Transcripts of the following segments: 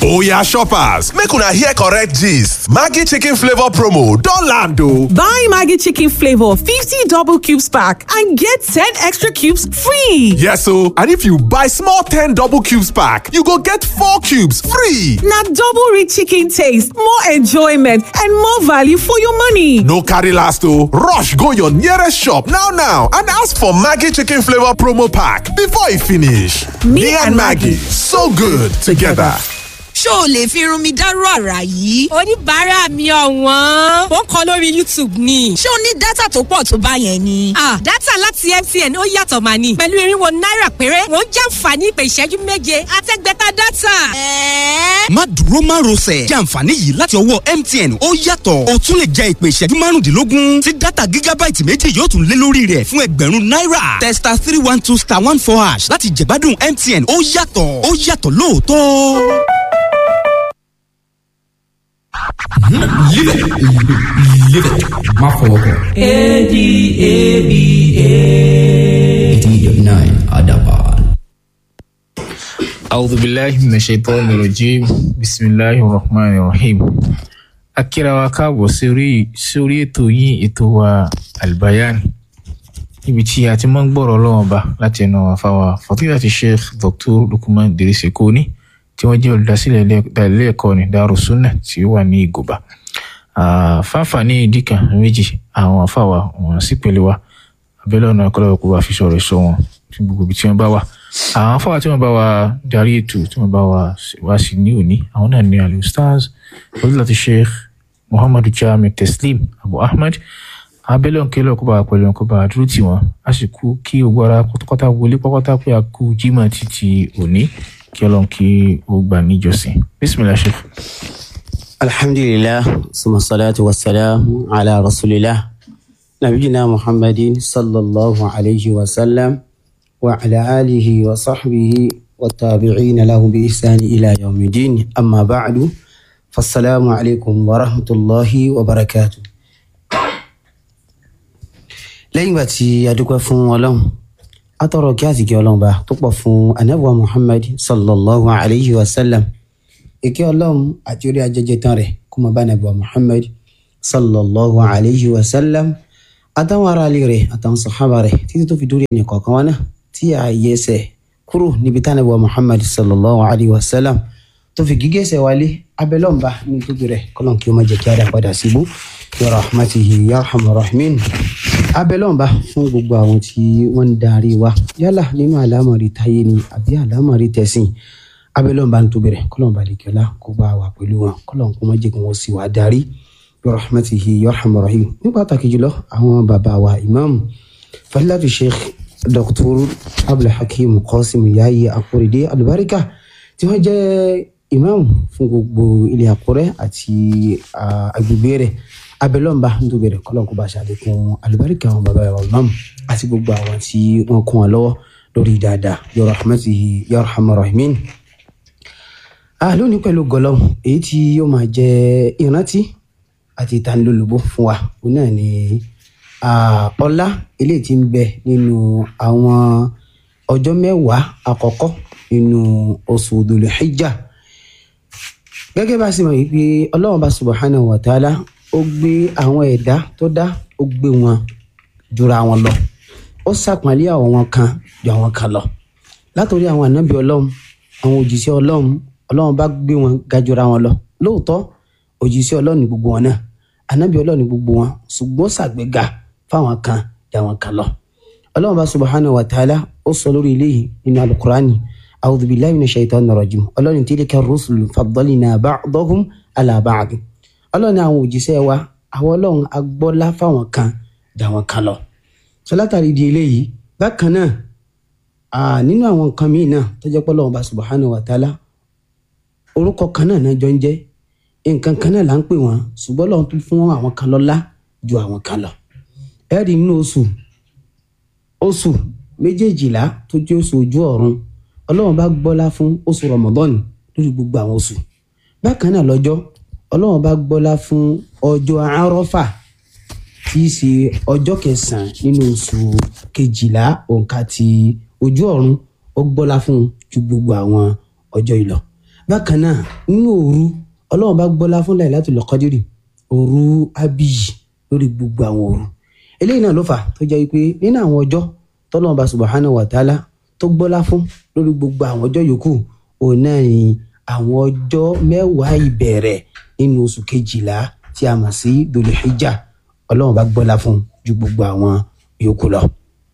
Oya shoppers, make una hear correct gist. Maggi chicken flavor promo don land o. Buy Maggi chicken flavor 50 double cubes pack and get 10 extra cubes free. Yes o, and if you buy small 10 double cubes pack, you go get 4 cubes free. Na double rich chicken taste, more enjoyment and more value for your money. No carry last o, rush go your nearest shop now now and ask for Maggi chicken flavor promo pack before e finish. Me and Maggi, so good together. ṣó o lè fi irun mi dárú àrà yìí. oníbàárà mi ọ̀wọ́n ó ń kọ lórí youtube ni. ṣé o ní dátà tó pọ̀ tó bá yẹn ni. ah dátà láti mtn ó yàtọ̀ mà ní. pẹ̀lú irinwó náírà péré wọ́n jàǹfààní ìpè ìṣẹ́jú méje àtẹ́gbẹ́ta dátà. ẹ̀ẹ́. má dúró má rọsẹ̀ jẹ́ àǹfààní yìí láti ọwọ́ mtn ó yàtọ̀ o tún lè jẹ ìpè ìṣẹ́jú márùndínlógún tí dátà gígábáìtì méjì yóò tún lé lórí rẹ̀ fún ẹgbẹ̀rún náírà testa three one two star one four hash láti jẹ̀gbádùn mtn ó yàtọ̀ ó yàtọ̀ lóòótọ́. Live it. Live it. Má fọwọ́ kàn. A-D-A-B-A. 89 Adaban. أعوذ بالله من الشيطان الرجيم بسم الله الرحمن الرحيم akíra wa káàbọ̀ sórí sórí ètò yín ètò wa albayan níbi tí a ti máa ń gbọ́rọ̀ ọlọ́wọ́n ba láti ẹnu àfàwà fàtíyàtì sheikh dr lukman dirisi koni tí wọ́n jẹ́ olùdásílẹ̀ ilé ẹ̀kọ́ ní darussunnah tí ó wà ní ìgòbá fáfà ní ìdíkà méjì àwọn àfàwà wọn sì pèlè wa abẹ́lẹ́ ọ̀nà ọ̀kọ́lọ́wọ́ kó bá fi sọ̀rọ̀ sọ wọn tí gbogbo ibi tí wọ́n bá wà àwọn afọwà tí wọ́n bá wa darí ètò tí wọ́n bá wa wá sí ní òní àwọn náà ní ali stars fadilati sheikh muhammadu jami teslim abu ahmed abẹ́lẹ́ ọ̀kẹ́lẹ́ kó bá wa pẹ̀lú kó bá wa dúró tì wọ́n a sì kú kí gbogbo ara pátápátá wọlé pátápátá pé a kú jimá títí òní kí ọlọ́run kí ó gbà níjọsìn bisimilah sheikh. alhamdulillah suma salatu wa salam ala rasulillah nabiyina muhammadin sallallahu alayhi wa sallam wa ala alihi wa sahbihi wa tabi'ina lahu bi ihsani ila yawmidin amma ba'du fassalamu alaikum wa rahmatullahi wa barakatuh lẹ́yìn ìgbà tí a dúpẹ́ fún ọlọ́run atọrọ kí àsìkí ọlọ́run bá tó pọ̀ fún anabuwa muhammad sallallahu alayhi wa sallam ìkẹ́ ọlọ́run àti orí ajẹjẹ tán rẹ̀ kó máa bá anabuwa muhammad sallallahu alayhi wa sallam àtàwọn ará ilé rẹ̀ àtàwọn sàhábà rẹ̀ títí tó fi dórí ẹnì kọ̀ọ̀kan wọn náà tí a yẹ ẹsẹ̀ kúrò níbi tí anabuwa muhammad sallallahu alayhi wa sallam tó fi gígé ẹsẹ̀ wálé abẹ́lọ́mba ní tóbi rẹ̀ kọ́lọ́n kí ó má jẹ́ kí a dá padà síbú ya rahmatihi ya rahman rahimin abẹ́lọ́mba fún gbogbo àwọn tí wọ́n ń darí wa yálà nínú àlámọ̀rí táyé ni àbí àlámọ̀rí tẹ̀sìn abẹ́lọ́mba ń tóbi rẹ̀ kọ́lọ́n balẹ̀kẹ́lá kó bá wa pẹ̀lú wọn kọ́lọ́n kó má jẹ́ kí wọ́n sì wá darí ya rahmatihi ya rahman rahim ní pàtàkì jùlọ àwọn bàbá wa imam fadilatu sheikh dr abdulhakeem qasim yayi akorede alubarika tí wọ́n jẹ́ imam fún gbogbo ilé àkúrẹ́ àti agbègbè rẹ̀ abẹ́lọ́mba nítorí rẹ̀ kọ́lọ́n kó bá ṣàlékún alùbáríkà àwọn bàbá ìwà imam àti gbogbo àwọn tí wọ́n kún wọn lọ́wọ́ lórí dáadáa ya rahmatihi ya rahman rahimin. lónìí pẹ̀lú gọlọ́m èyí tí yóò máa jẹ́ ìrántí àti ìtanilólobó fún wa òun náà ni ọlá eléyìí tí ń bẹ nínú àwọn ọjọ́ mẹ́wàá àkọ́kọ́ nínú oṣù Dhul Hijjah gẹ́gẹ́ bá a sì mọ̀ wípé ọlọ́run bá subhanahu wa ta'ala ó gbé àwọn ẹ̀dá tó dá ó gbé wọn jura wọn lọ ó sàpọ́nlé àwọn wọn kan ju àwọn kan lọ látòrí àwọn ànábì ọlọ́run àwọn òjíṣẹ́ ọlọ́run ọlọ́run bá gbé wọn ga jura wọn lọ lóòótọ́ òjíṣẹ́ ọlọ́run ní gbogbo wọn náà ànábì ọlọ́run ní gbogbo wọn ṣùgbọ́n ṣàgbéga fáwọn kan ju àwọn kan lọ ọlọ́run bá subhanahu wa ta'ala ó sọ lórí eléyìí nínú alukurani أعوذ بالله من الشيطان الرجيم ọlọ́run تلك الرسل فضلنا بعضهم على بعض ọlọ́run àwọn òjíṣẹ́ wa àwọn ọlọ́run agbọ́lá fáwọn kan jà wọn kan lọ sọ látàrí di eléyìí bákan náà nínú àwọn nǹkan míì náà tó jẹ́ pé ọlọ́run bá subhanahu wa ta'ala orúkọ kan náà náà jọ ń jẹ́ nǹkan kan náà là ń pè wọ́n ṣùgbọ́n ọlọ́run tún fún àwọn kan lọ́lá ju àwọn kan lọ ẹ̀rí nínú oṣù oṣù méjèèjìlá tó jẹ́ oṣù ojú ọ̀run ọlọ́run bá gbọ́lá fún oṣù Ramadan lórí gbogbo àwọn oṣù bákan náà lọ́jọ́ ọlọ́run bá gbọ́lá fún ọjọ́ arọ́fà tí í ṣe ọjọ́ kẹsàn-án nínú oṣù kejìlá òǹkà ti ojú ọ̀run ó gbọ́lá fún ju gbogbo àwọn ọjọ́ ìlọ bákan náà nínú òru ọlọ́run bá gbọ́lá fún Lailatul Qadri òru abiyi lórí gbogbo àwọn òru eléyìí náà ló fà tó jẹ́ pé nínú àwọn ọjọ́ tọ́lọ́run bá subhanahu wa ta'ala tó gbọ́lá fún lórí gbogbo àwọn ọjọ́ yòókù òun náà ni àwọn ọjọ́ mẹ́wàá ìbẹ̀rẹ̀ nínú oṣù kejìlá tí a mọ̀ sí Dhul-Hijjah ọlọ́run bá gbọ́lá fún ju gbogbo àwọn yòókù lọ.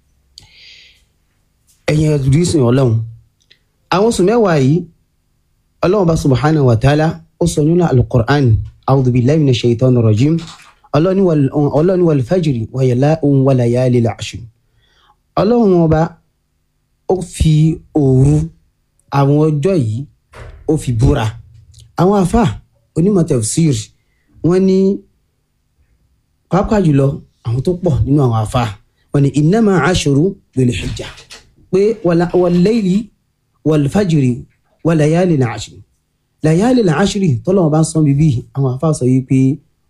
ẹ̀yin ẹ̀dùdísìn ọlọ́run àwọn oṣù mẹ́wàá yìí ọlọ́run bá subhanahu wa ta'ala ó sọ nínú al-Qur'an a'udhu billahi minash shaitani rajim ọlọ́run wal fajri wa layalin 'ashr ọlọ́run ọba ó fi òru àwọn ọjọ́ yìí ó fi búra àwọn afa onímọ̀ tafsir wọ́n ní pàápàá jùlọ àwọn tó pọ̀ nínú àwọn afa wọ́n ní innama ashru dhul hijja pé wal layli wal fajri wa layalin ashri layalin ashri tọ́lọ́wọ́n bá ń sọ bíbí àwọn afa sọ yìí pé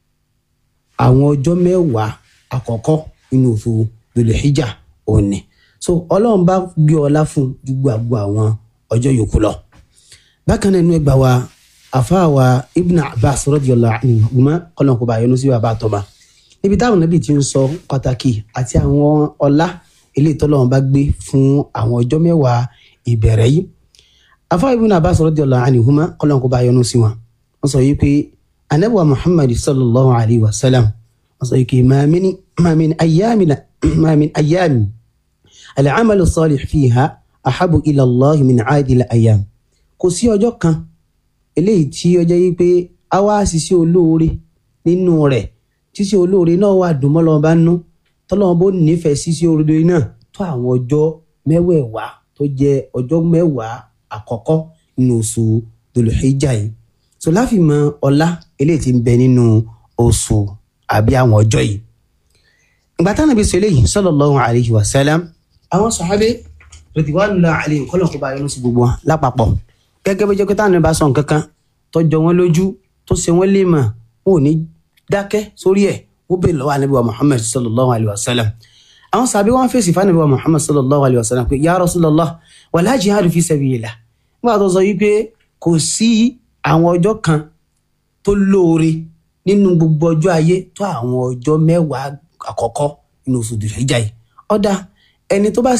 àwọn ọjọ́ mẹ́wàá àkọ́kọ́ nínú oṣù dhul hijja òní so ọlọ́run bá gbé ọlá fún ju gbogbo àwọn ọjọ́ yòókù lọ bákan náà inú ẹgbàá wa àfáà wa ibn abbas radiyallahu anhuma kọlọ́n kó bá yọnu sí bàbá àtọ́ba níbi táwọn nàbì ti ń sọ pàtàkì àti àwọn ọlá eléyìí tọ́lọ́run bá gbé fún àwọn ọjọ́ mẹ́wàá ìbẹ̀rẹ̀ yìí àfáà ibn abbas radiyallahu anhuma kọlọ́n kó bá yọnu sí wọn wọ́n sọ yìí pé anabuwa muhammad sallallahu alayhi wa sallam wọ́n sọ yìí pé ma min ayyami ma min ayyami al-amalu salih fiha ahabu ila allah min aadil ayyam kò sí ọjọ́ kan eléyìí tí ọjọ́ yìí pé a wá ṣiṣẹ́ olóore nínú rẹ̀ ṣiṣẹ́ olóore náà wà dùn mọ́ lọ́wọ́ bá nú tọ́lọ́wọ́n bó nífẹ̀ẹ́ ṣiṣẹ́ olóore náà tó àwọn ọjọ́ mẹ́wẹ̀ẹ̀wá tó jẹ́ ọjọ́ mẹ́wàá àkọ́kọ́ nínú oṣù Dhul-Hijjah yìí so láfi mọ ọlá eléyìí tí ń bẹ nínú oṣù àbí àwọn ọjọ́ yìí ìgbà táwọn ibi sọ eléyìí sallallahu alayhi wa sallam àwọn sàhábé ridwanullahi alayhim kọ́lọ̀ kó bá yọnu sí gbogbo wọn lápapọ̀ gẹ́gẹ́ bí jẹ́kítà ní bá sọ nǹkan kan tó jọ wọ́n lójú tó ṣe wọ́n lè mọ̀ wọn ò ní dákẹ́ sórí ẹ̀ wọ́n bèèrè lọ́wọ́ anabi wa muhammad sallallahu alayhi wa sallam àwọn sàbí wọn fèsì fún anabi wa muhammad sallallahu alayhi wa sallam pé ya rasulallah wala jihadu fi sabilillah nígbà tó sọ yìí pé kò sí àwọn ọjọ́ kan tó lóore nínú gbogbo ọjọ́ ayé tó àwọn ọjọ́ mẹ́wàá àkọ́kọ́ nínú oṣù Dhul-Hijjah yìí ọ̀dà ẹni tó bá